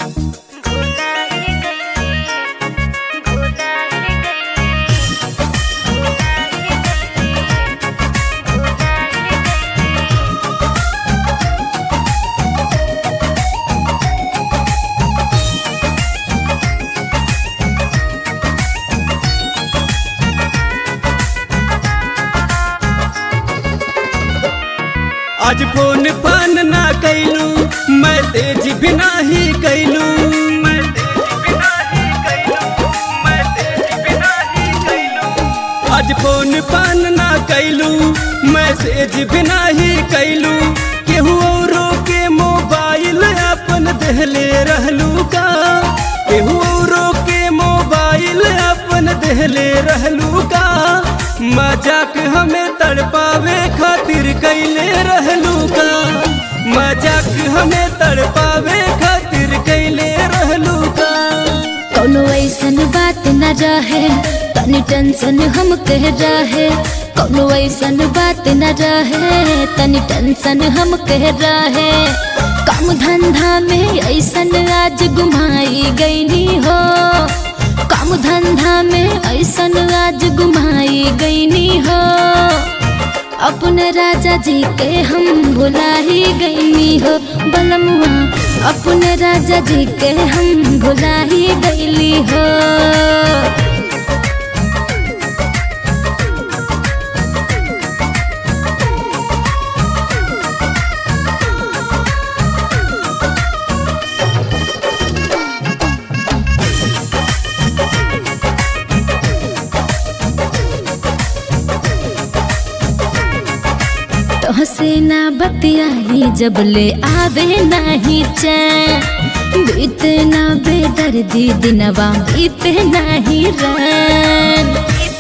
आज फोन फान ना कैलू मैसेज भी नाही कैलू आज फोन फान ना कैलू मैसेज भी नाही कैलू केहू औरो के मोबाइल अपन देहले रहलू का केहू औरो के मोबाइल अपन देहले रहलू का मजाक हमें तड़पावे खातिर कैले रहलू का मजाक हमें तड़पावे खातिर कैले रहलू का कौनो ऐसन बात न रहे तनी टेंशन हम कह रहे कौनो ऐसन बात न रहे तनी टेंशन हम कह रहे काम धंधा में ऐसन आज गुमाई गईनी हो काम धंधा में ऐसन आज गुमाई गईनी हो अपने राजा जी के हम भुला ही गईनी हो बलमुआ अपने राजा जी के हम भुला ही गईली हो तोहसे ना बतियाही जब ले आवे नाही चैन बीते ना बेदर्दी दिनवा बीते नाही रैन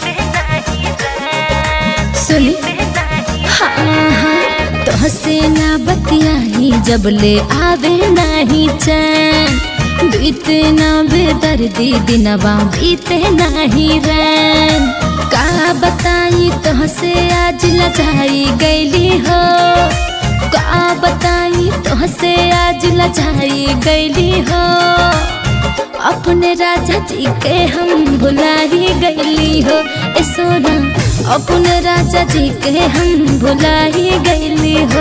सुनी हाँ हाँ तोहसे ना बतियाही जब ले आवे नाही चैन बीते ना बेदर्दी दिनवा बीते नाही रैन का बताई तोहसे आज लजाई गईली हो का बताई तोहसे आज लजाई गईली हो अपने राजा जी के हम भुला ही गईली हो ए सोना अपने राजा जी के हम भुला ही गईली हो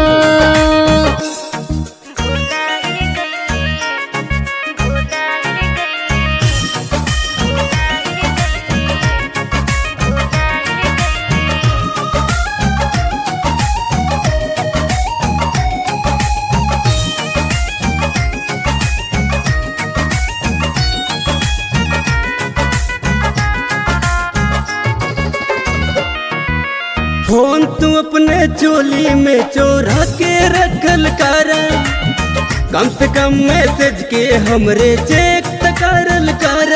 फोन तू अपने चोली में चोरा के रखल कर कम से कम मैसेज के हमरे चेक त करल कर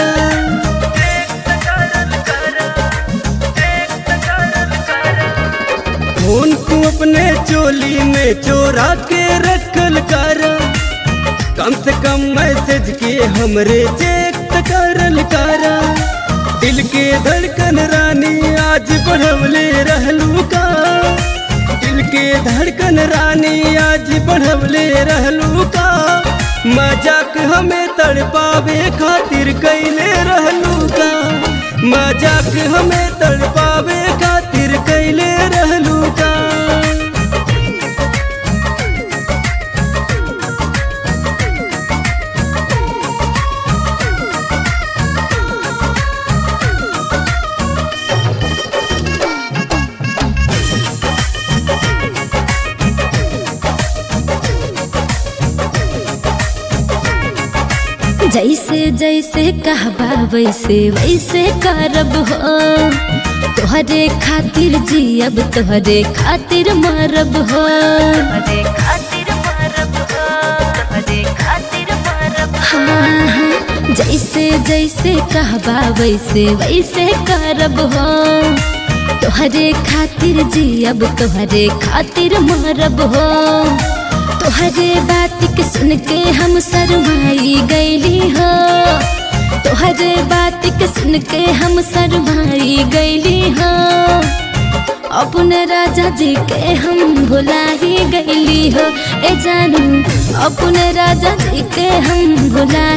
फोन तू अपने चोली में चोरा के रखल कर कम से कम मैसेज के हमरे चेक त करल कर दिल के धड़कन रानी आज बढ़वले रहलू का दिल के धड़कन रानी आज बढ़वले रहलू का मजाक हमें तड़पावे खातिर कैले रहलू का मजाक हमें तड़पावे खातिर कैले रहलू का जैसे जैसे कहबा वैसे वैसे करब हो तोहरे खातिर जियब तोहरे खातिर मरब हो हाँ हाँ जैसे जैसे कहबा वैसे वैसे करब हो तोहरे खातिर जियब तोहरे खातिर मरब हो तोहरे बात के सुन के हम शरमाई गईली हो तोहरे बात के सुन के हम शरमाई गईली हो अपने राजा जी के हम भुला ही गईली हो ए जानू अपने राजा जी के हम भुला